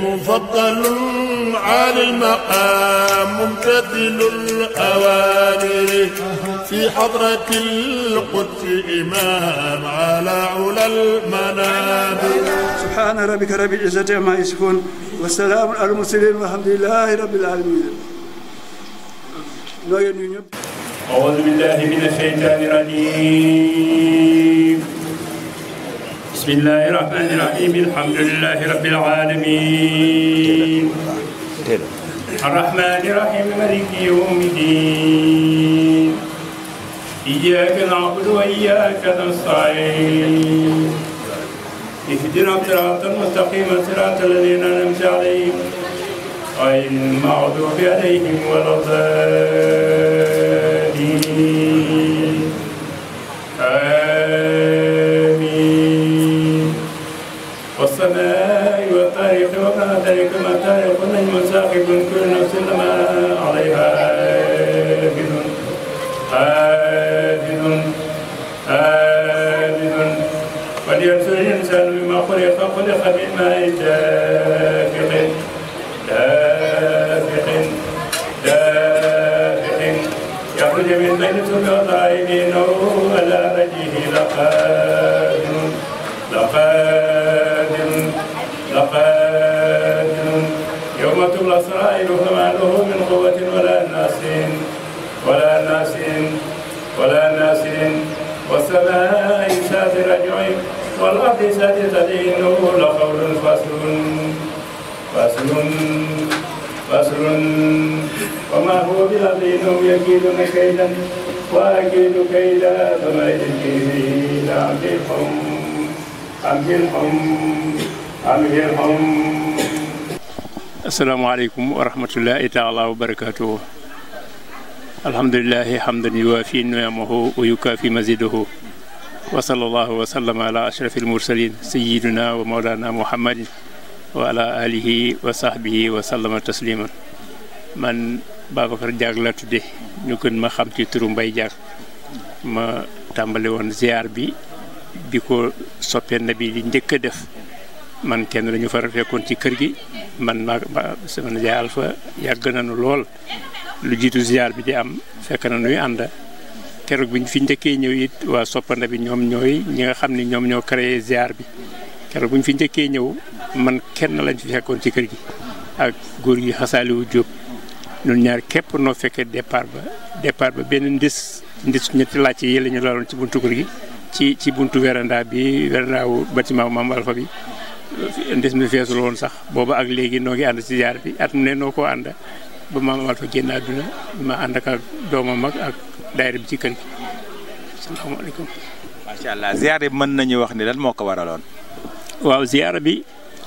مفضل عالي المقام ممتثل الأوامر في حضرة القدس إمام على علا المنابر سبحان ربك رب العزة عما يصفون والسلام على المرسلين والحمد لله رب العالمين nooy nuyu ñëpp أعوذ بالله من الشيطان الرجيم بسم الله الرحمن الرحيم الحمد لله رب العالمين الرحمن الرحيم مالك يوم الدين إياك نعبد وإياك نستعين اهدنا الصراط المستقيم صراط الذين أنعمت عليهم غير المغضوب عليهم ولا الضالين آمين والسماء والطارق وما ذلك ما طارق النجم ساقب كل نفس لما عليها آبد آبد آبد ولينصر الإنسان بما خلق خلق من ماء دافق دافق دافق يخرج من بين الصلب والطائفين على وجهه لقادر لقادر لقادر يوم تبلى السرائر فما له من قوة ولا ناس ولا ناس ولا ناس والسماء ذات رجع والأرض ذات تدين لقول فصل فصل فصل وما هو بالأرض إنهم يكيدون كيدا وأكيد كيدا فما يكيدون أمهلهم أمهلهم أمهلهم السلام عليكم ورحمة الله تعالى وبركاته الحمد لله حمدا يوافي نعمه ويكافي مزيده وصلى الله وسلم على أشرف المرسلين سيدنا ومولانا محمد وعلى آله وصحبه وسلم تسليما man Babacar Diack la tudde ñu gën ma xam ci turu Mbaye Diack ma tàmbali woon ziar bi bi ko soppee na bi li njëkk a def man kenn lañu fa fekkoon ci kër gi man ma sama nijaay Alpha yàgg nañu lool lu jiitu ziar bi di am fekk na nuy ànd keroog bi ñu fi njëkkee ñëw it waa soppanda bi ñoom ñooy ñi nga xam ni ñoom ñoo créé ziar bi keroog bu ñu fi njëkkee ñëw man kenn lañ fi fekkoon ci kër gi ak góor gi xasaaliwu Jóob ñun ñaar képp noo fekkee départ ba départ ba benn ndis ndis ñetti laajte yi la ñu laloon ci buntu kër gi ci ci buntu véranda bi véranda wu bâtiment Maam Alpha bi ndis mi feesul woon sax booba ak léegi noo ngi ànd ci ziar bi at mu ne noo ko ànd ba Maam Alpha génn àdduna ma ànd ak ak doomam ak ak daayira bi ci kër gi asalaamaaleykum. macha allah ziar bi mën nañu wax ni lan moo ko waraloon. waaw ziar bi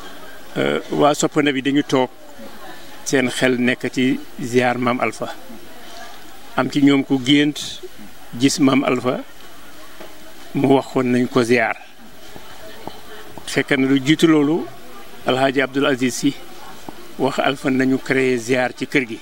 waa soppana bi dañu toog seen xel nekk ci ziar maam Alpha am ci ñoom ku gént gis maam Alpha mu wax ko nañ ko ziar fekk na lu jiitu loolu alhaaji Abdul Aziz si wax Alpha nañu créer ziar ci kër gi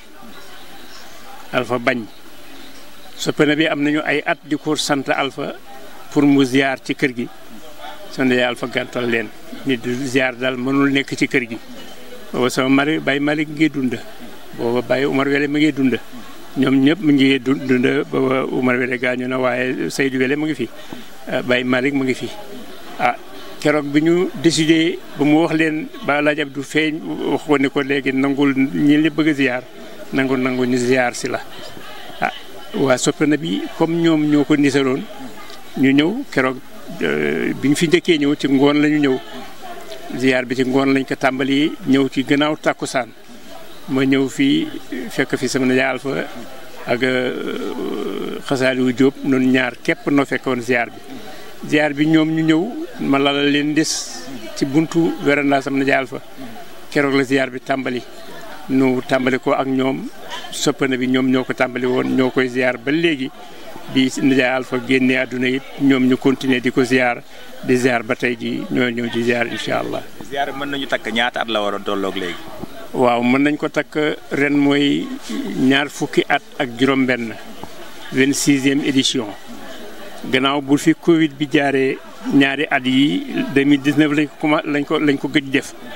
Alpha bañ soppana bi am nañu ay at di ko sant Alpha pour mu ziar ci kër gi sonde yaay Alpha gàntal leen nit du ziar daal mënul nekk ci kër gi booba sama mari Baye Malick ngi dund booba Baye Umar Wele mu ngi dund ñoom ñëpp mu ngi dund booba Umar Wele gaañu na waaye Seydou Wele mu ngi fi Baye Malick mu ngi fi ah keroog bi ñu décidé ba mu wax leen ba laaj Abdou feeñ wax ko ne ko léegi nangul ñi li bëgg a ziar nangu nangu ñu ziar si la ah waa soppana bi comme ñoom ñoo ko nisaloon ñu ñëw keroog bi ñu fi njëkkee ñëw ci ngoon la ñu ñëw ziar bi ci ngoon lañ ko tàmbali ñëw ci gannaaw tàkkusaan ma ñëw fii fekk fi sama nijaay Alpha ak xasaaliwu Jóob noonu ñaar képp noo fekkoon ziar bi ziar bi ñoom ñu ñëw ma lalal leen des ci buntu véranda sama nijaay Alpha keroog la ziar bi tàmbali nu tàmbali ko ak ñoom soppana bi ñoom ñoo ko tàmbali woon ñoo koy ziar ba léegi bi nijaay Alpha génnee àdduna it ñoom ñu continuer di ko ziar di ziar ba tey ji ñoo ñëw di ziar incha allah. ziar mën nañu takk ñaata at la waroon tolloog léegi. waaw mën nañ ko takk ren mooy ñaar fukki at ak juróom-benn vingt sixième édition gannaaw bu fi Covid bi jaaree ñaari at yi 2019 lañ ko commencé lañ ko lañ ko gëj def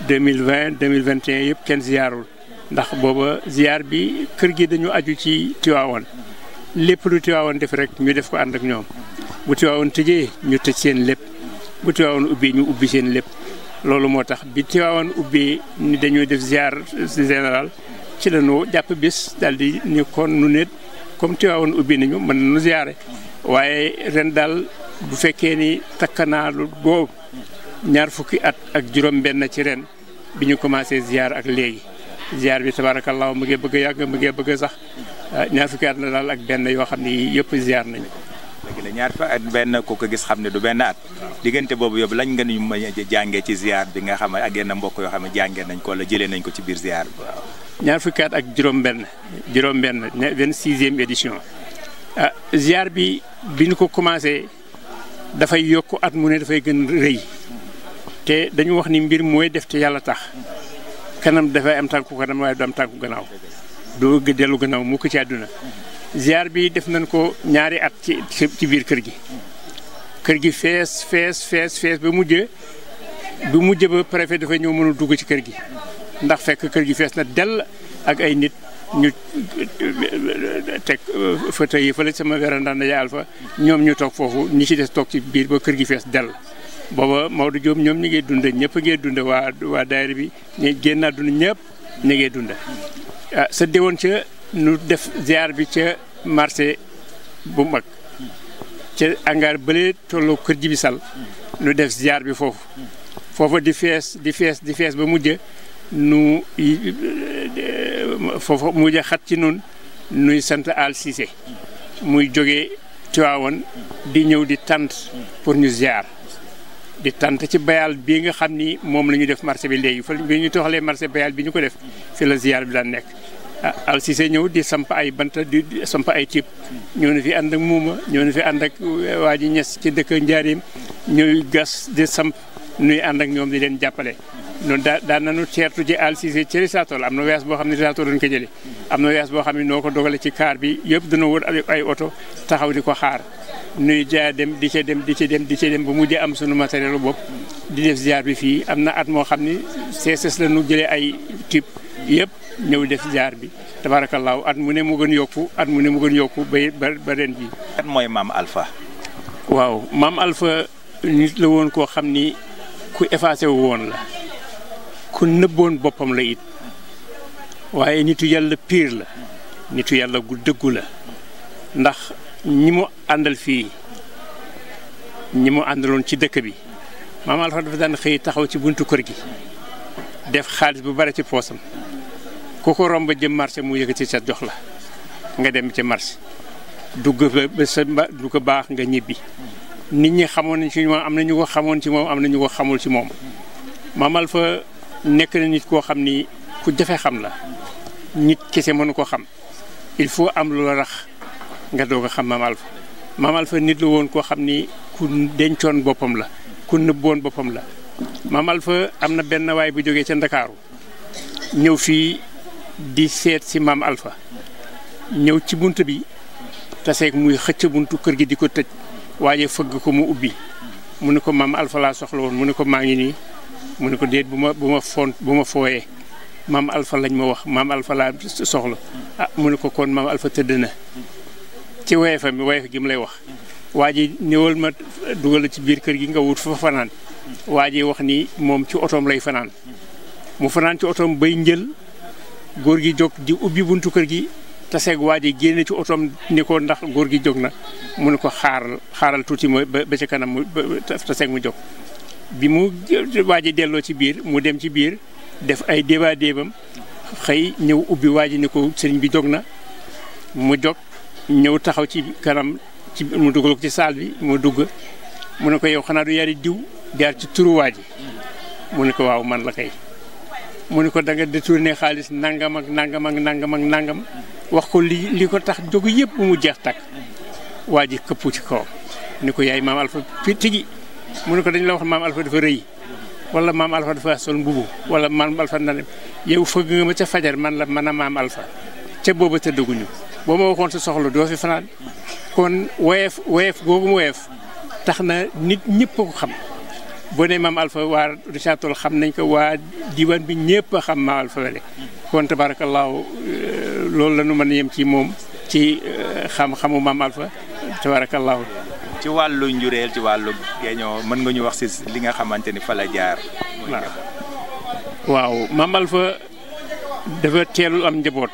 2020 2021 yëpp kenn ziyaarul ndax booba ziyaar bi kër gi dañu aju ci Tiwaawan lépp lu Tiwaawan def rek ñu def ko ànd ak ñoom bu Tiwaawan tëjee ñu tëj seen lépp bu Tiwaawan ubbi ñu ubbi seen lépp loolu moo tax bi Tiwaawan ubbi ni dañoo def ziar général ci la ñu jàpp bis daal di ni kon nu ne comme Tiwaawan ubbi nañu mën nañu ziare waaye ren daal bu fekkee ni takkanaalu boobu ñaar fukki at ak juróom-benn ci ren bi ñu commencé ziar ak léegi ziar bi tabaarakallaahu mu ngi bëgg a yàgg mu ngi bëgg a sax ñaar fukki at la daal ak benn yoo xam ni yëpp ziar nañu léegi la ñaar fa at benn ku ko gis xam ne du benn at diggante boobu yóbbu lañ nga ñu mën a jàngee ci ziar bi nga xam ne ak yenn mbokk yoo xam ne jàngee nañ ko wala jëlee nañ ko ci biir ziar bi waaw. ñaar fukki at ak juróom-benn juróom-benn ne vingt sixième édition ah ziar bi bi ñu ko commencé dafay yokk at mu ne dafay gën rëy te dañu wax ni mbir mooy def te yàlla tax kanam dafay am tànku kanam waaye du am tànku gannaaw doo dellu gannaaw mu ko ci àdduna ziar bi def nañ ko ñaari at ci ci biir kër gi kër gi fees fees fees fees ba mujj bu mujj ba préfet dafay ñëw mënul dugg ci kër gi ndax fekk kër gi fees na dell ak ay nit ñu teg fauteuil yi fële sama véranda na yaal fa ñoom ñu toog foofu ñi ci des toog ci biir ba kër gi fees dell booba Maodo Diop ñoom ñi ngi dund ñëpp a ngi dund waa waa daayira bi ñu génn dund ñëpp ñu ngi dund ah sa déwoon ca nu def ziar bi ca marché bu mag ca angaar bële tolloo kër ji bi sal nu def ziar bi foofu foofa di fees di fees di fees ba mujj nu foofa mujj xat ci nun nuy sant Al Cissé muy jóge Tiwaawan di ñëw di tant pour ñu ziar di tant ci bayal bii nga xam ni moom la ñu def marché bi léegi fa bi ñu toxalee marché bayal bi ñu ko def fi la ziar bi daan nekk ah Al Cissé ñëw di samp ay bant di samp ay tiib ñëw na fi ànd ak muuma ñëw na fi ànd ak waa ji ñes ci dëkk njaarim ñuy gas di samp nuy ànd ak ñoom di leen jàppale noonu daa daan nañu teertu ji Al Cissé ci Risatol am na wees boo xam ne Risatol lañ ko jëlee am na wees boo xam ne noo ko dogale ci kaar bi yëpp dana wër ay oto taxaw di ko xaar nuy jaa dem di ca dem di ca dem di ca dem ba mujjee am sunu matériel bopp di def ziar bi fii am na at moo xam ni CSS la ñu jëlee ay type yëpp ñëw def ziar bi tabaarakallaahu at mu ne mu gën yokku at mu ne mu gën yokku ba ba ren ji kan mooy maam Alpha. waaw maam Alpha nit la woon koo xam ni ku effacé wu woon la ku nëbboon boppam la it waaye nitu yàlla piir la nitu yàlla gu dëggu la ndax ñi mu àndal fii ñi mu àndaloon ci dëkk bi maam Alpha dafa daan xëy taxaw ci buntu kër gi def xaalis bu bari ci poosam ku ko romb jëm marché mu yëkkati sa jox la nga dem ci marché dugg ba sa du ko baax nga ñibbi nit ñi xamoon nañ ci moom am na ñu ko xamoon ci moom am na ñu ko xamul ci moom maam Alpha nekk na nit koo xam ni ku jafe xam la nit kese mënu ko xam il faut am lu la rax nga doog a xam maam Alpha maam Alpha nit la woon koo xam ni ku dencoon boppam la ku nëbboon boppam la maam Alpha am na benn waay bu jógee ca Ndakaaru ñëw fii di seet si maam Alpha ñëw ci bunt bi taseeg muy xëcc buntu kër gi di ko tëj waaye fëgg ko mu ubbi mu ne ko maam Alpha laa soxla woon mu ne ko maa ngi nii mu ne ko déet bu ma bu ma foon bu ma fooyee maam Alpha lañ ma wax maam Alpha laa soxla ah mu ne ko kon maam Alpha tëdd na ci weefa mi weefa gi mu lay wax waa ji ñëwal ma dugal ci biir kër gi nga wut fa fanaan waa ji wax ni moom ci otoom lay fanaan mu fanaan ci otoom bay njël góor gi jóg di ubbi buntu kër gi taseeg waa ji génne ci otoom ni ko ndax góor gi jóg na mu ne ko xaaral xaaral tuuti ma ba ci kanam mu taseeg mu jóg bi mu waa ji delloo ci biir mu dem ci biir def ay débat débam xëy ñëw ubbi waa ji ni ko sëriñ bi jóg na mu jóg ñëw taxaw ci kanam ci mu dugal ko ci saal bi mu dugg mu ne ko yow xanaa du yari diw jaar ci turu waa ji mu ne ko waaw man la kay mu ne ko da nga détourné xaalis nangam ak nangam ak nangam ak nangam wax ko li li ko tax jóg yëpp mu jeex takk waa ji këppu ci kawam ni ko yaay maam Alpha fi tigi mu ne ko dañ la wax maam Alpha dafa rëy wala maam Alpha dafa sol mbubu wala maam Alpha na yow fëgg nga ma ca fajar man la man a maam Alpha ca booba tëddaguñu boo ma waxoon sa soxla doo fi fanaan kon woyeef woyeef googu mu woyeef tax na nit ñëpp ko xam boo nee maam Alpha waa Richard Toll xam nañ ko waa diwaan bi ñëpp a xam maam Alpha Wele kon tabaarakallaahu loolu la ñu mën a yem ci moom ci xam-xamu maam Alpha tabaarakallaahu ci wàllu njureel ci wàllu géeñoo mën nga ñu wax si li nga xamante ni fa la jaar. waaw maam Alpha dafa teelul am njaboot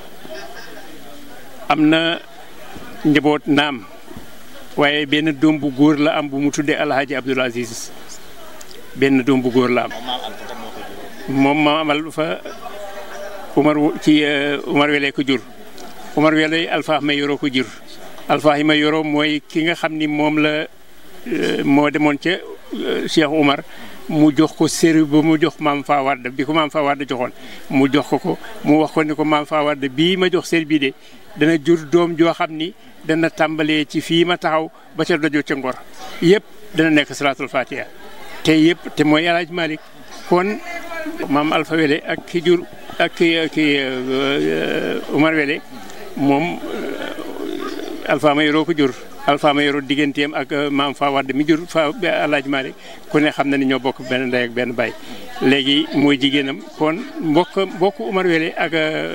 am na njaboot naam waaye benn doom bu góor la am bu mu tuddee Alhaji Abdoul Aziz benn doom bu góor la am moom maam Alpha Umar ci Umar Wele ko jur Umar Wele Alpha ma yoroo ko jur Alpha yi ma yoroo mooy ki nga xam ni moom la moo demoon ca Cheikh Umar mu jox ko séri ba mu jox maam Faa Wade bi ko maam Faa Wade joxoon mu jox ko ko mu wax ko ni ko maam Faa Wade bii ma jox séri bii de dana jur doom joo xam ni dana tàmbalee ci fii ma taxaw ba ca dojo ca ngor yëpp dana nekk salaatul fatiha te yëpp te mooy El Hadj Malick kon maam Alpha Wele ak ki jur ak ki ki Umar Wele moom Alpha ma yoroo ko jur Alpha ma yoroo digganteem ak maam Fa Wade mi jur fa El Hadj Malick ku ne xam na ni ñoo bokk benn ndey ak benn baay léegi mooy jigéenam kon mbokk mbokk Umar Wele ak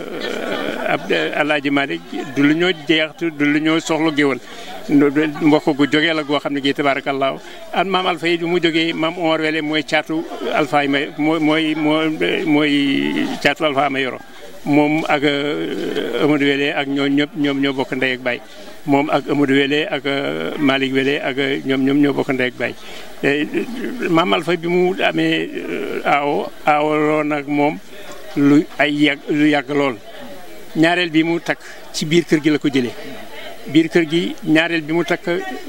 ab El Hadj Malick du lu ñoo jeex du lu ñoo soxla géwal mbokk gu jógee la goo xam ne gii tabaarakallaahu ak maam Alpha yi mu jógee maam Umar Wele mooy caatu Alpha yi ma mooy mooy mooy caatu Alpha ma yoro moom ak Amadou Wele ak ñoo ñëpp ñoom ñoo bokk ndey ak baay moom ak Amadou Wele ak Malick Wele ak ñoom ñoom ñoo bokk ndey ak baay maam Alpha bi mu amee aawo aawaloo nag moom lu ay yàgg lu yàgg lool ñaareel bi mu takk ci biir kër gi la ko jëlee biir kër gi ñaareel bi mu takk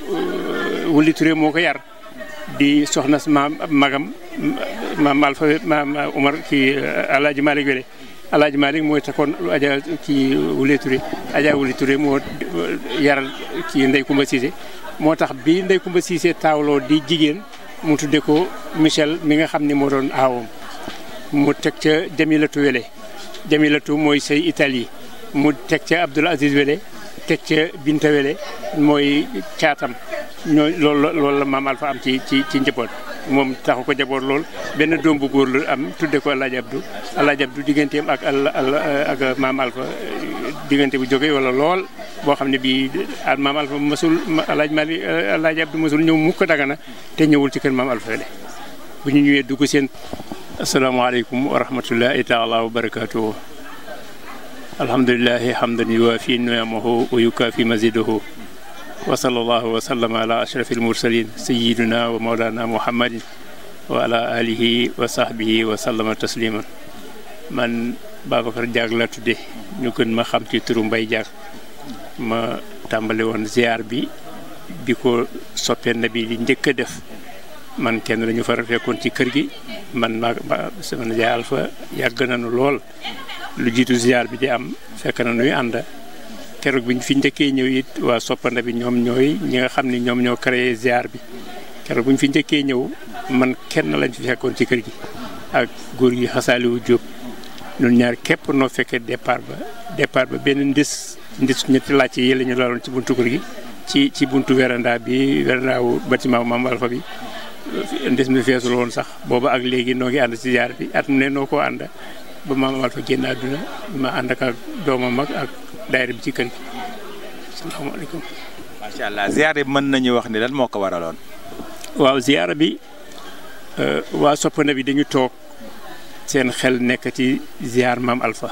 Wuli Touré moo ko yar di soxna maam magam maam Alpha maam Umar ci Alaaji Malick Wele Alaaji Malick mooy takkoon aja ci Wuli Touré aja Wuli Touré moo yaral ci Ndey Kumba Cissé moo tax bi Ndey Kumba Cissé taawloo di jigéen mu tudde ko Michel mi nga xam ne moo doon aawam mu teg ca Jamilatu Wele Jamilatu mooy say Italie mu teg ca Abdoul Aziz Wele teg ca Binta Wele mooy caatam ñoo loolu loolu la maam Alpha am ci ci ci njaboot moom taxu ko jaboot lool benn doom bu góor la am tudde ko Alaaji Abdou Alaaji Abdou digganteem ak ak maam Alpha diggante bu jóge wala lool boo xam ne bii maam Alpha mësul Alaaji Mali Alaaji Abdou mësul ñëw mukk Dagana te ñëwul ci kër maam Alpha Wele bu ñu ñëwee dugg seen asalaamaaleykum wa rahmatullahi taala wa barakaatuhu alhamdulilahi hamdan yuwaafi niamahu wa yukaafi mazidahu wa sallallahu wa sallama ala ashrafi almursalin sayidina wa maulana muhammadin wa ala alihi wa sahbihi wa sallama tasliman man Babacar Diag la tudde ñu gën ma xam ci turu Mbay Diag ma tàmbali woon ziar bi bi ko soppee na bi di njëkk a def man kenn lañu fa fekkoon ci kër gi man maa sama nijaay Alpha yàgg nañu lool lu jiitu ziar bi di am fekk na nuy ànd keroog bi ñu fi njëkkee ñëw it waa soppanda bi ñoom ñooy ñi nga xam ni ñoom ñoo créé ziar bi keroog bu ñu fi njëkkee ñëw man kenn lañ fi fekkoon ci kër gi ak góor gi xasaaliwu Jóob ñun ñaar képp noo fekkee départ ba départ ba benn ndis ndis ñetti laajte yi la ñu laloon ci buntu kër gi ci ci buntu véranda bi véranda wu bâtiment Maam Alpha bi ndes mi feesul woon sax booba ak léegi noo ngi ànd ci ziar bi at mu ne noo ko ànd ba Maam Alpha génn àdduna ma ànd ak doomam mag ak daayira bi ci kër gi salaamaaleykum. macha allah ziar bi mën nañu wax ni lan moo ko waraloon. waaw ziar bi waa soppana bi dañu toog seen xel nekk ci ziar Maam Alpha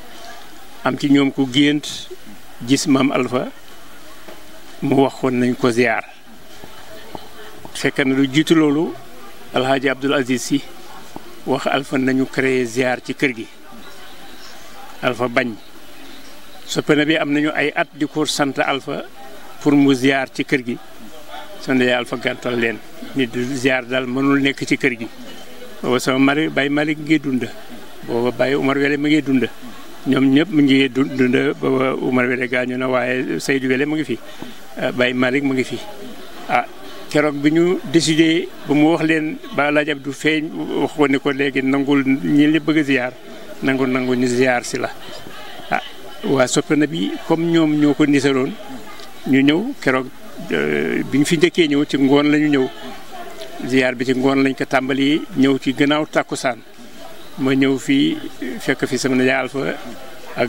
am ci ñoom ku gént gis Maam Alpha mu waxoon nañ ko ziar. fekk na lu jiitu loolu alhaaji abdul aziz si wax alpha nañu créé ziar ci kër gi alpha bañ soppana bi am nañu ay at di ko sant alpha pour mu ziar ci kër gi sonde alpha gàntal leen nit du ziar daal mënul nekk ci kër gi booba sama mari bay malik ngi dund booba bay umar wele mu ngi dund ñoom ñëpp mu ngi dund booba umar wele gaañu na waaye seydou wele mu ngi fi bay malik mu ngi fi ah keroog bi ñu décidé ba mu wax leen ba laaj ab du feeñ wax ko ne ko léegi nangul ñi li bëgg a ziar nangul nangu ñu ziar si la ah waa soppana bi comme ñoom ñoo ko nisaloon ñu ñëw keroog bi ñu fi njëkkee ñëw ci ngoon la ñu ñëw ziar bi ci ngoon lañ ko tàmbali ñëw ci gannaaw tàkkusaan ma ñëw fii fekk fi sama nijaay Alpha ak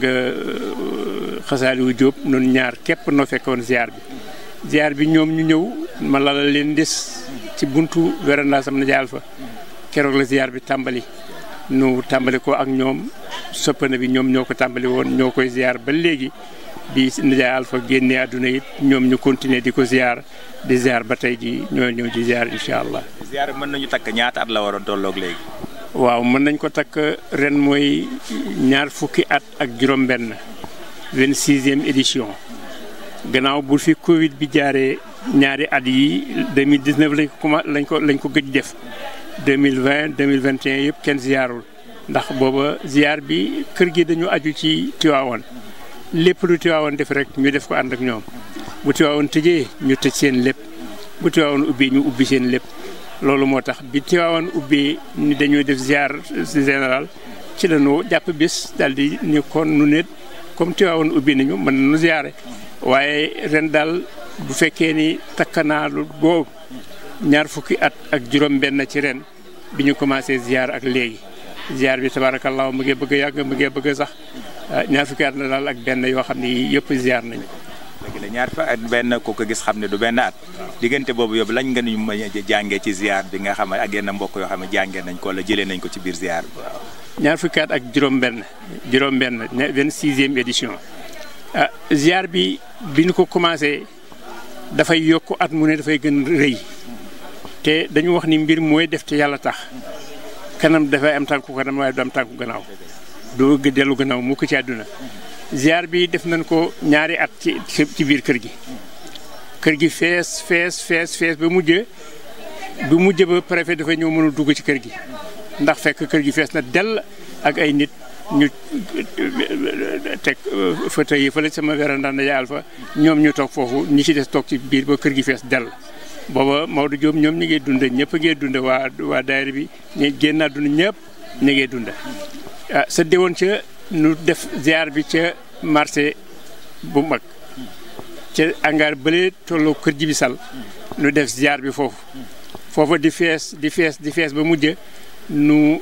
xasaaliwu Jóob noonu ñaar képp noo fekkoon ziar bi ziar bi ñoom ñu ñëw ma lalal leen des ci buntu wérandaa sama nijaay Alpha keroog la ziar bi tàmbali nu tàmbali ko ak ñoom soppana bi ñoom ñoo ko tàmbali woon ñoo koy ziar ba léegi bi nijaay Alpha génnee àdduna it ñoom ñu continuer di ko ziar di ziar ba tey ji ñoo ñëw di ziar incha allah. ziar mën nañu takk ñaata at la waroon tolloog léegi. waaw mën nañ ko takk ren mooy ñaar fukki at ak juróom-benn vingt sixième édition gannaaw bu fi Covid bi jaaree ñaari at yi 2019 lañ ko commencé lañ ko lañ ko gëj def 2020 2021 yëpp kenn ziarul ndax booba ziar bi kër gi dañu aju ci Tiwaawan lépp lu Tiwaawan def rek ñu def ko ànd ak ñoom bu Tiwaawan tëjee ñu tëj seen lépp bu Tiwaawan ubbi ñu ubbi seen lépp. loolu moo tax bi Tiwaawan ubbee ni dañuy def ziar général ci la ñu jàpp bis daal di ni kon nu ne comme Tiwaawan ubbi nañu mën nañu ziare waaye ren daal bu fekkee ni takkanaalu boobu ñaar fukki at ak juróom-benn ci ren bi ñu commencé ziar ak léegi ziar bi tabaarakallaa mu ngi bëgg a yàgg mu ngi bëgg a sax ñaar fukki at la daal ak benn yoo xam ni yëpp ziar nañu dëgg la ñaar fa at benn ku ko gis xam ne du benn at diggante boobu yóbbu lañ nga ñu mën a jàngee ci ziar bi nga xam ne ak yenn mbokk yoo xam ne jàngee nañ ko wala jëlee nañ ko ci biir ziar bi waaw. ñaar fukki at ak juróom-benn juróom-benn vingt sixième édition ah ziar bi bi ñu ko commencé dafay yokk at mu ne dafay gën rëy te dañu wax ni mbir mooy def te yàlla tax kanam dafay am tànku kanam waaye du am tànku gannaaw doo dellu gannaaw mu ko ci àdduna ziar bi def nañ ko ñaari at ci ci biir kër gi kër gi fees fees fees fees ba mujj bu mujj ba préfet dafa ñëw mënul dugg ci kër gi ndax fekk kër gi fees na dell ak ay nit ñu teg fauteuil yi fële sama véranda yaal fa ñoom ñu toog foofu ñi ci des toog ci biir ba kër gi fees dell booba Maodo Diop ñoom ñi ngi dund ñëpp a ngi dund waa waa daayira bi ñu génn àdduna ñëpp ñu ngi dund ah sa déwoon ca nu def ziar bi ca marché bu mag ca angaar bële tolloo kër ji bi sal nu def ziar bi foofu foofa di fees di fees di fees ba mujj nu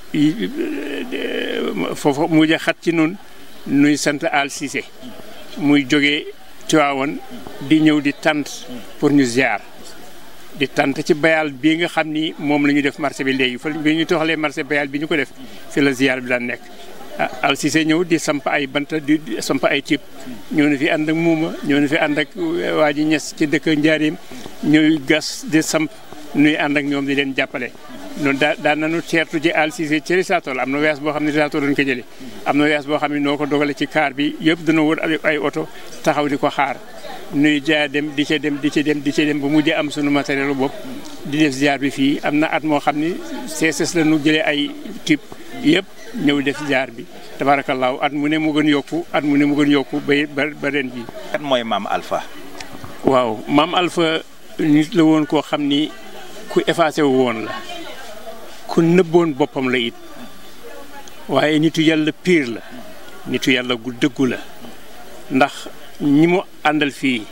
foofa mujj xat ci nun nuy sant al Cissé muy jógee Tiwaawan di ñëw di tant pour ñu ziar di tant ci bayal bii nga xam ni moom la ñu def marché bi léegi fa bi ñu toxalee marché bayal bi ñu ko def fi la ziar bi daan nekk al Cissé ñëw di samp ay banta di samp ay tiib ñëw na fi ànd ak muuma ñëw na fi ànd ak waa ji ñes ci dëkk njaarim ñuy gas di samp nuy ànd ak ñoom di leen jàppale noonu daa daan nañu teertu ji al Cissé ci Risatol am na wees boo xam ne Risatol lañ ko jëlee am na wees boo xam ne noo ko dogale ci kaar bi yëpp dana wër ay oto taxaw di ko xaar nuy jaa dem di ca dem di ca dem di ca dem ba mujjee am sunu matériel bopp di def ziar bi fii am na at moo xam ni CSS la ñu jëlee ay type yëpp ñëw def ziar bi tabaarakallaahu at mu ne mu gën yokku at mu ne mu gën yokku ba ba ren ji kan mooy maam Alpha. waaw maam Alpha nit la woon koo xam ni ku effacé wu woon la ku nëbboon boppam la it waaye nitu yàlla piir la nitu yàlla gu dëggu la ndax ñi mu àndal fii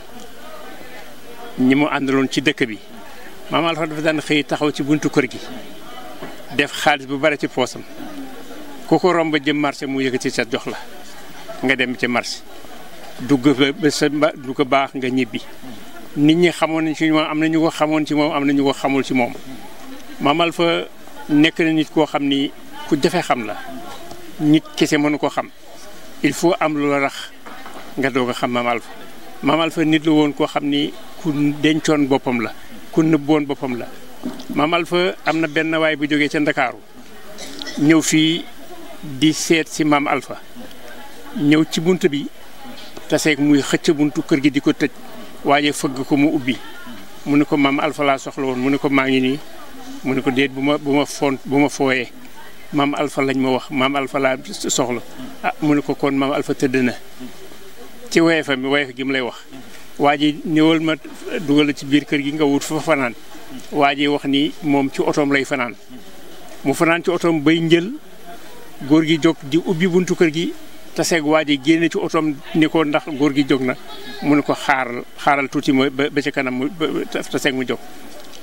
ñi mu àndaloon ci dëkk bi maam Alpha dafa daan xëy taxaw ci buntu kër gi def xaalis bu bare ci poosam ku ko romb jëm marché mu yëkkati sa jox la nga dem ci marché dugg ba sa du ko baax nga ñibbi nit ñi xamoon nañ ci moom am na ñu ko xamoon ci moom am na ñu ko xamul ci moom maam Alpha nekk na nit koo xam ni ku jafe xam la nit kese mënu ko xam il faut am lu la rax nga doog a xam maam Alpha maam Alpha nit la woon koo xam ni ku dencoon boppam la ku nëbboon boppam la maam Alpha am na benn waay bu jógee ca Ndakaaru ñëw fii di seet si maam Alpha ñëw ci bunt bi taseeg muy xëcc buntu kër gi di ko tëj waaye fëgg ko mu ubbi mu ne ko maam Alpha laa soxla woon mu ne ko maa ngi nii mu ne ko déet bu ma bu ma font bu ma fooyee maam Alpha lañ ma wax maam Alpha laa soxla ah mu ne ko kon maam Alpha tëdd na ci weefa mi weefa gi mu lay wax waa ji ñëwal ma dugal ci biir kër gi nga wut fa fanaan waa ji wax ni moom ci otoom lay fanaan mu fanaan ci otoom bay njël góor gi jóg di ubbi buntu kër gi taseeg waa ji génne ci otoom ni ko ndax góor gi jóg na mu ne ko xaaral xaaral tuuti mooy ba ba ci kanam mu taseeg mu jóg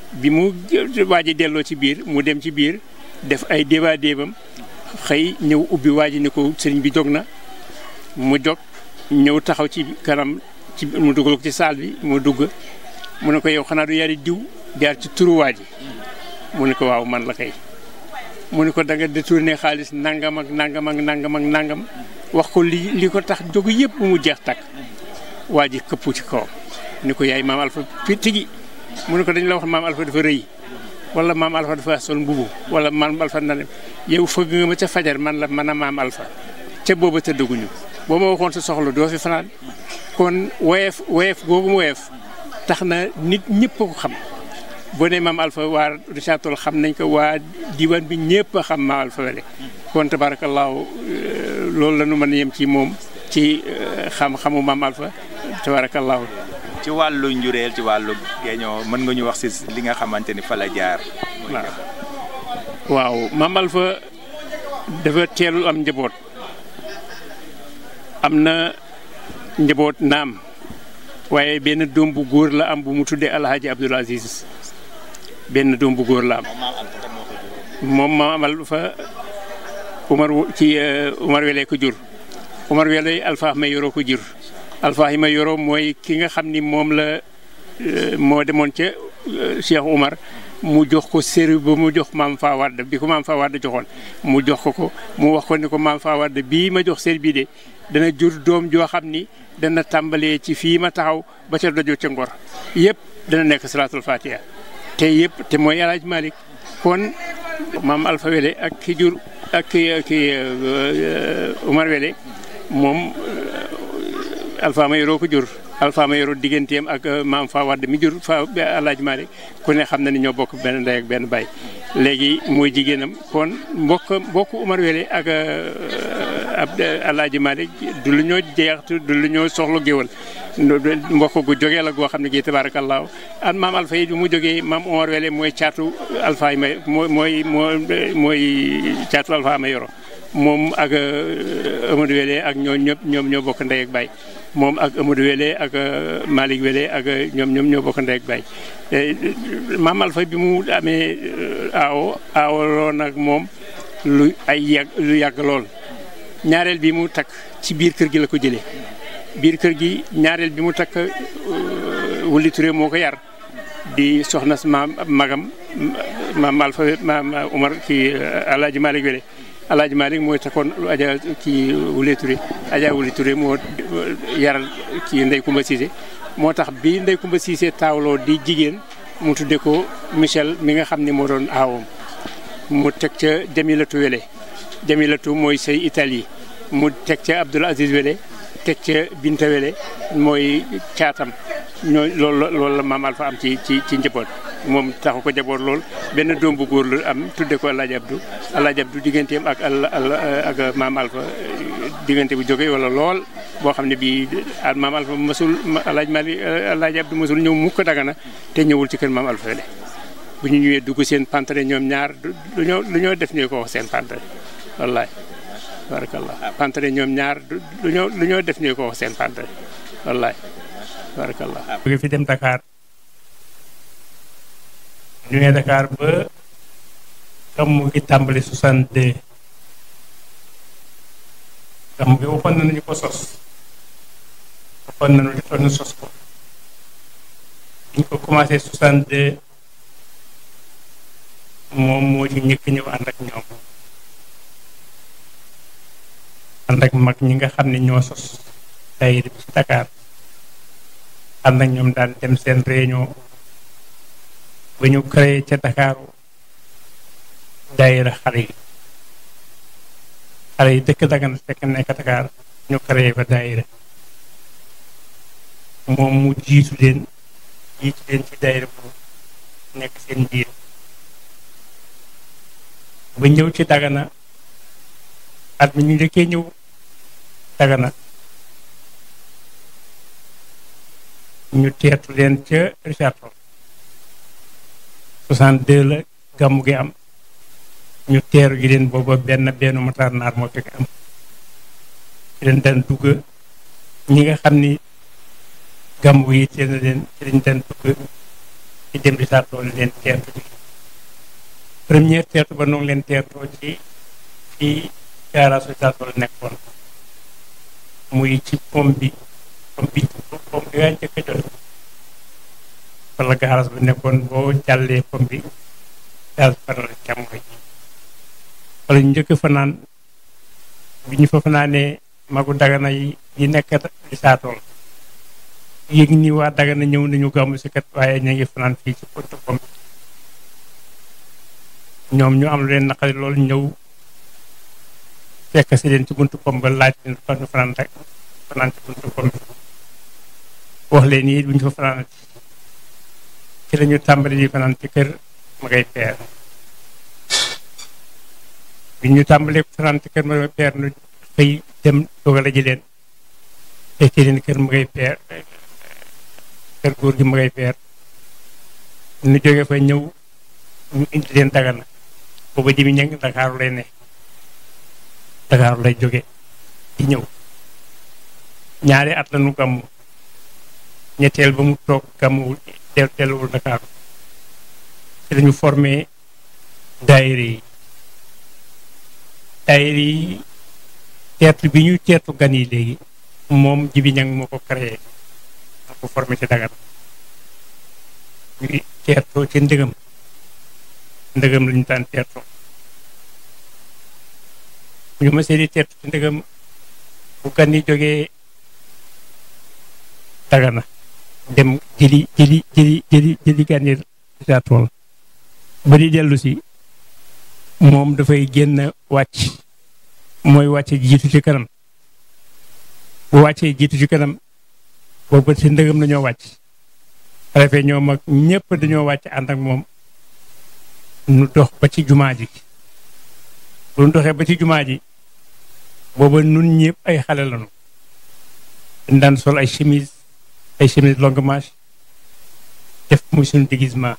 bi mu waaji delloo ci biir mu dem ci biir def ay débat débam xëy ñëw ubbi waaji ni ko sëriñ bi jóg na mu jóg ñëw taxaw ci kanam ci mu dugal ko ci saal bi mu dugg mu ne ko yow xanaa du yari diw jaar ci turu waaji mu ne ko waaw man la kay mu ne ko da nga détourné xaalis nangam ak nangam ak nangam ak nangam wax ko li li ko tax jóg yëpp mu jeex takk waa ji këppu ci kawam ni ko yaay maam Alpha fi tigi mu ne ko dañ la wax maam Alpha dafa rëy wala maam Alpha dafa sol mbubu wala maam Alpha na yow fëgg nga ma ca fajar man la man a maam Alpha ca booba tëddaguñu boo ma waxoon sa soxla doo fi fanaan kon woyeef woyeef googu mu woyeef tax na nit ñëpp ko xam boo nee maam Alpha waa Richard Toll xam nañ ko waa diwaan bi ñëpp a xam maam Alpha wele kon tabaarakallaahu loolu la ñu mën a yem ci moom ci xam-xamu maam Alpha tabaarakallaahu ci wàllu njureel ci wàllu géeñoo mën nga ñu wax si li nga xamante ni fa la jaar. waaw maam Alpha dafa teelul am njaboot am na njaboot naam waaye benn doom bu góor la am bu mu tuddee Alhaji Abdoul Aziz benn doom bu góor la am moom maam Alpha Umar ci Umar Wele ko jur Umar Wele Alpha may yoroo ko jur Alpha yi may yoroo mooy ki nga xam ni moom la moo demoon ca Cheikh Umar mu jox ko séri ba mu jox maam Faa Wade bi ko maam Faa Wade joxoon mu jox ko ko mu wax ko ni ko maam Faa Wade bii ma jox séri bii de dana jur doom joo xam ni dana tàmbalee ci fii ma taxaw ba ca dojo ca ngor yëpp dana nekk salaatul fatiha te yëpp te mooy El Hadj Malick kon maam Alpha Wele ak ki jur ak ki ki Umar Wele moom Alpha ma yoroo ko jur Alpha ma yoroo digganteem ak maam Fa Wade mi jur fa El Hadj Malick ku ne xam na ni ñoo bokk benn ndey ak benn baay léegi mooy jigéenam kon mbokk mbokk Umar Wele ak ab El Hadj Malick du lu ñoo jeex du lu ñoo soxla géwal mbokk gu jógee la goo xam ne gii tabaarakallaahu an maam Alpha yi bi mu jógee maam Umar Wele mooy caatu Alpha yi may mooy mooy mooy caatu Alpha ma yoro moom ak Amadou Wele ak ñoo ñëpp ñoom ñoo bokk ndey ak baay moom ak Amadou Wele ak Malick Wele ak ñoom ñoom ñoo bokk ndey ak baay maam Alpha bi mu amee aawo aawaloo nag moom lu ay yàgg lu yàgg lool ñaareel bi mu takk ci biir kër gi la ko jëlee biir kër gi ñaareel bi mu takk Wuli Touré moo ko yar di soxna maam magam maam Alpha maam Umar ci Alaaji Malick Wele Alaaji Malick mooy takkoon aja ci Wuli Touré aja Wuli Touré moo yaral ci Ndey Kumba Cissé moo tax bi Ndey Kumba Cissé taawloo di jigéen mu tudde ko Michel mi nga xam ne moo doon aawam mu teg ca Jamilatu Wele Jamilatu mooy say Italie mu teg ca Abdoul Aziz Wele teg ca Binta Wele mooy caatam ñoo loolu loolu la maam Alpha am ci ci ci njaboot moom taxu ko jaboot lool benn doom bu góor la am tudde ko Alaaji Abdou Alaaji Abdou digganteem ak ak maam Alpha diggante bu jógee wala lool boo xam ne bii maam Alpha mësul Alaaji Mali Alaaji Abdou mësul ñëw mukk Dagana te ñëwul ci kër maam Alpha Wele bu ñu ñëwee dugg seen pantere ñoom ñaar lu ñoo lu ñoo def ñoo ko wax seen pantere wallaay barakallah pantere ñoom ñaar lu ñoo lu ñoo def ñoo ko wax seen pantere wallaay barakallah jóge fi dem Dakar ñëwee Dakar ba gàmmu gi tàmbali 62 gàmmu gi waxoon nañu ko sos waxoon nañu li tax ñu sos ko ñu ko commencé 62 moom moo ci ñëkk ñëw ànd ak ñoom ànd ak mag ñi nga xam ne ñoo sos daayira bi ci Dakar ànd ak ñoom daan dem seen réunion ba ñu créé ca Dakar daayira xale yi xale yi dëkk Dagana fekk nekk Dakar ñu créé fa daayira moom mu jiitu leen jiitu leen ci daayira bu nekk seen biir ba ñëw ci Dagana at mi ñu njëkkee ñëw Dagana ñu teetu leen ca Richard Toll 62 la gàmmu gi am ñu teeru ji leen booba benn benn motaar naar moo fekk am ci leen daan dugg ñi nga xam ni gàmmu yi teel na leen ci lañ daan dugg ci ci dem di saatoo leen teertu ci première teertu ba noonu leen teertoo ci ci garage saatoo nekkoon muy ci pom bi pom bi pom bi yaa njëkk a jot wala garage ba nekkoon boo jàllee pom bi daal faral càmmooy wala ñu njëkk fanaan bi ñu fa fanaanee magu dagana yi yi nekk di saatool yëg ni waa dagana ñëw nañu gàmmu si kat waaye ñu ngi fanaan fii ci pot pom ñoom ñu am lu leen naqari loolu ñëw fekk si leen ci buntu pom ba laaj leen fa ñu fanaan rek fanaan ci buntu pom bi wax leen yi bu ñu fa fanaan ci la ñu tàmbali di fanaan ci kër ma ngay peer bi ñu tàmbalee fanaan ci kër ma ngay peer nu xëy dem dogale ji leen fekkee leen kër ma ngay peer kër góor gi ma ngay peer nu jóge fa ñëw ñu indi leen dagana booba jimi ñeng Ndakaaru lay ne Ndakaaru lay jóge di ñëw ñaari at la nu gàmmu ñetteel ba mu toog gàmmuwul del delluwul Ndakaaru ci lañu formé daayira yi daayira yi teertu bi ñu teertu gan yi léegi moom jibi ñang moo ko créé moo ko formé ci Dagana ñu teertoo ci ndëgëm ndëgëm lañu daan teertoo ñu ma seeni teertu ci ndëgëm bu gan yi jógee Dagana dem jëli jëli jëli jëli jëli gan yi saa tool ba di dellu si moom dafay génn wàcc mooy wàcce jiitu ci kanam bu wàccee jiitu ci kanam boobu ci ndëgëm dañoo wàcc refee ñoom ak ñëpp dañoo wàcc ànd ak moom nu dox ba ci jumaa ji bu nu doxee ba ci jumaa ji booba nun ñëpp ay xale lañu dañ daan sol ay chemise ay chemise longue manche def muy suñu déguisement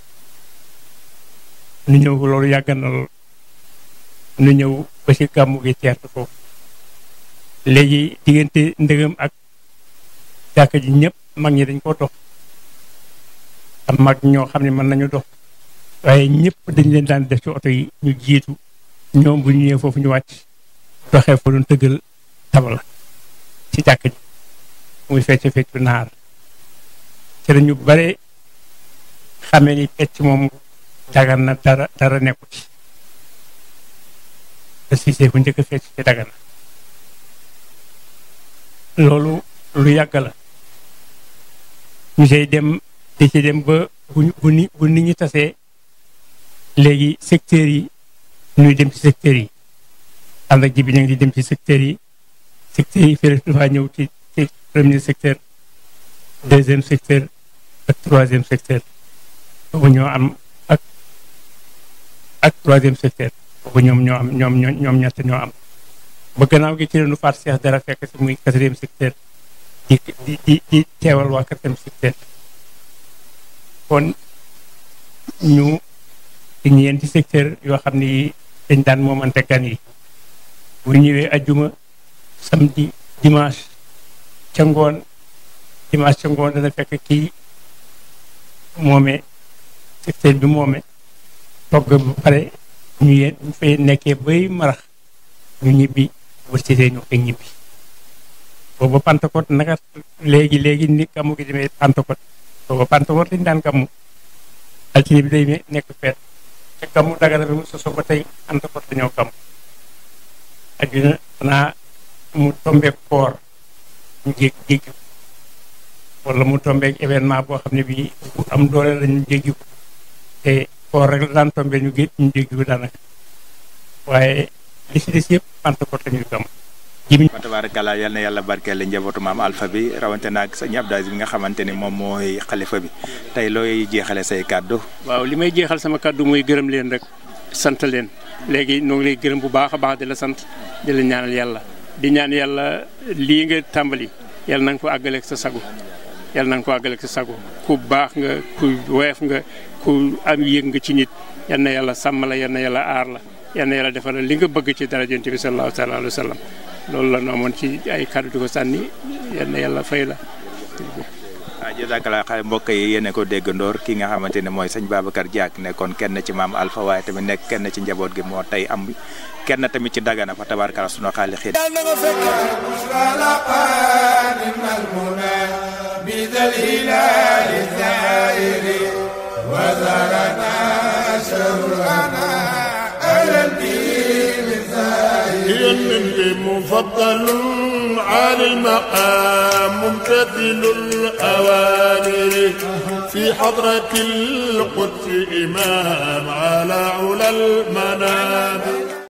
nu ñëw loolu yàgg na lool nu ñëw ba ci gàmmu gi teertu foofu léegi diggante ndëgëm ak jàkka ji ñëpp mag ñi dañ ko dox am mag ñoo xam ne mën nañu dox waaye ñëpp dañ leen daan def ci oto yi ñu jiitu ñoom bu ñu ñëwee foofu ñu wàcc doxee fa doon tëggal tabala ci jàkka ji muy fecc feccu naar ci la ñu bare xamee ni fecc moom dagan na dara dara nekku ci te Cissé bu njëkk a fecc ci Dagana loolu lu yàgg la ñu say dem di ci dem ba bu bu ni bu nit ñi tasee léegi secteurs yi ñuy dem ci secteurs yi ànd ak ji bi ñu ngi di dem ci secteurs yi secteurs yi fii dafa ñëw ci ci premier secteur deuxième secteur ak troisième secteur boobu ñoo am ak ak troisième secteur boobu ñoom ñoo am ñoom ñoom ñett ñoo am ba gannaaw gi ci leenu faat seex dara fekk si muy quatrième secteur di di di di teewal waa quatrième secteur kon ñu ci ñeenti secteur yoo xam ni dañ daan moomante gan yi bu ñëwee ajjuma samedi dimanche ca ngoon dimanche ca ngoon dana fekk kii moome secteur bi moome togg ba pare ñu yéen ñu fay nekkee bay marax ñu ñibbi wër ci ñu koy ñibbi booba Pentecôte naka léegi léegi ni gàmmu gi demee Pentecôte booba Pentecôte lañu daan gàmmu altine bi day nekk feet te gàmmu Dagana bi mu soso ba tey Pentecôte dañoo gàmmu ajuna xanaa mu tombeek koor ñu jég jéggi wala mu tombeek événement boo xam ne bii bu am doole lañu jéggi te koor rek la daan tombee ñu gé ñu jéggi ko daanaka waaye li si des yëpp Pentecôte la ñuy gàmm jimi wa tabarakallah yal na yàlla barkeel njabootu maam alpha bi rawante naag sëñ Abdou Aziz bi nga xamante ni moom mooy xalifa bi tey looy jeexale say kàddu waaw li may jeexal sama kàddu mooy gërëm leen rek sant leen léegi ñoo ngi lay gërëm bu baax a baax di la sant di la ñaanal yàlla di ñaan yàlla lii nga tàmbali yàlla na nga ko àggaleeg sa sago yàlla na nga ko àggaleeg sa sago ku baax nga ku woyof nga ku am yëg nga ci nit yal na yàlla sàmm la yal na yàlla aar la yal na yàlla defal la li nga bëgg ci dara Yonent bi sallallahu taala alayhi wa sallam loolu la ñu amoon ci ay kàddu di ko sànni yal na yàlla fay la. jazakallah xale mbokk yi yéen a ko déggandoor ki nga xamante ne mooy sëñ Babacar Diack nekkoon kenn ci maam Alpha waaye tamit nekk kenn ci njaboot gi moo tey am kenn tamit ci Dagana fa tabarkala sunu xaali xiit بذا الهلال الزائر وزارنا شهرنا أهلا به الزائر مفضل عالي المقام ممتثل الأوامر في حضرة القدس إمام على علا المنابر